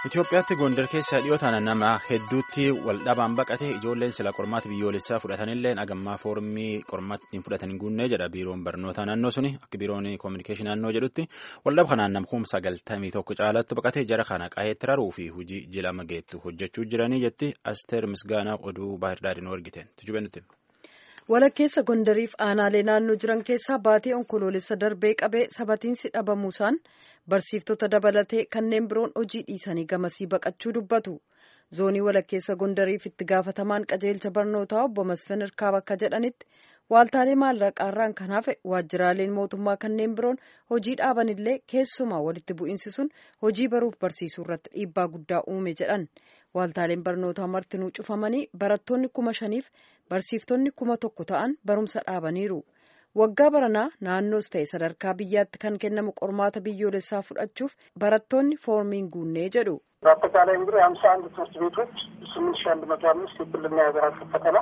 Itoophiyaatti Gondar keessa dhiyootaan nama hedduutti waldhabaan baqate ijoolleen sila qormaata biyyoolessaa fudhatanillee agammaa foormii qormaatti ittiin fudhatan hin guunne jedha biiroon barnoota naannoo suni akka biiroon koominikeeshinii naannoo jedhutti waldhaba kanaan namkuun sagaltamii tokko caalatti baqate jara kana qaheetti raruu fi hojii jilama geettu hojjechuu jiranii jetti asteer misgaanaa oduu baahirdaadhiin argite tujubenutti. walakkeessa gondariif aanaalee naannoo jiran keessaa baatee onkoloolessa darbee qabee sabatiinsi dhabamuusaan barsiiftota dabalatee kanneen biroon hojii dhiisanii gamasii baqachuu dubbatu zoonii walakkeessa gondariif itti gaafatamaan qajeelcha barnootaa obbo Masfin Irkaab akka jedhanitti waaltaalee maallaqaarraan kan hafe waajjiraaleen mootummaa kanneen biroon hojii dhaabanillee keessumaa walitti bu'iinsi sun hojii baruuf barsiisuu irratti dhiibbaa guddaa uume jedhan waaltaaleen barnootaa martinuu cufamanii barattoonni kuma shaniif barsiiftonni kuma tokko ta'an barumsa dhaabaniiru waggaa baranaa naannoos ta'e sadarkaa biyyaatti kan kennamu qormaata biyyoolessaa fudhachuuf barattoonni foormiin guunnee jedhu. በአጠቃላይ እንግዲህ ሀምሳ አንድ ትምህርት ቤቶች ስምንት ሺ አንድ መቶ አምስት የክልልና የሀገር አቀፍ ፈተና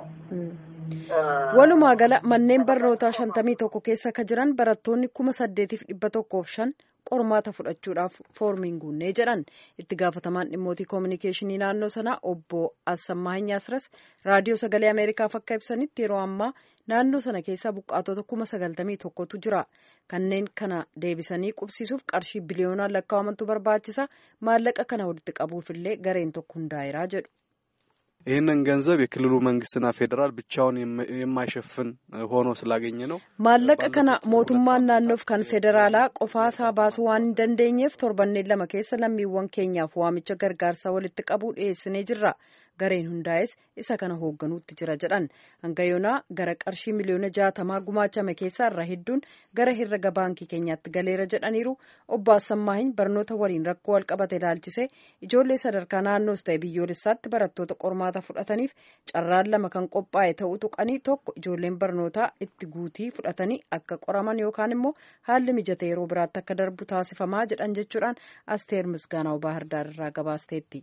walumaa gala manneen barnootaa shantamii tokko keessa ka jiran barattoonni kuma saddeetiif dhibba tokkoof shan qormaata fudhachuudhaaf foormiin guunnee jedhan itti gaafatamaan dhimmootii koominikeeshinii naannoo sanaa obbo Assammaa Hinyaasras raadiyoo sagalee ameerikaaf akka ibsanitti yeroo ammaa naannoo sana keessa buqqaatota kuma sagaltamii tokkotu jira kanneen kana deebisanii qubsiisuuf qarshii biliyoonaan lakkaa'amantu barbaachisa maallaqa kana walitti qabuufillee gareen tokko hundaa'eeraa jedhu. ይህንን ገንዘብ የክልሉ መንግስትና ፌዴራል ብቻውን የማይሸፍን ሆኖ ስላገኘ ነው። maallaqa kana mootummaan naannoof kan federaalaa qofaasaa baasuu waan hin dandeenyeef torbanneen lama keessa lammiiwwan keenyaaf waamicha gargaarsaa walitti qabuu dhiyeessinee jirra. gareen hundaa'es isa kana hoogganuutti jira jedhan hanga yoonaa gara qarshii miliyoona jaatamaa gumaachame keessaa irra hedduun gara herrega baankii keenyaatti galeera jedhaniiru obbo Assammaahin barnoota waliin rakkoo walqabate ilaalchisee ijoollee sadarkaa naannoos ta'e biyyoolessaatti barattoota qormaata fudhataniif carraan lama kan qophaa'e ta'uu tuqanii tokko ijoolleen barnootaa itti guutii fudhatanii akka qoraman yookaan immoo haalli mijate yeroo biraatti akka darbu taasifamaa jedhan jechuudhaan asteer misgaanaa baahirdaar irraa gabaasteetti.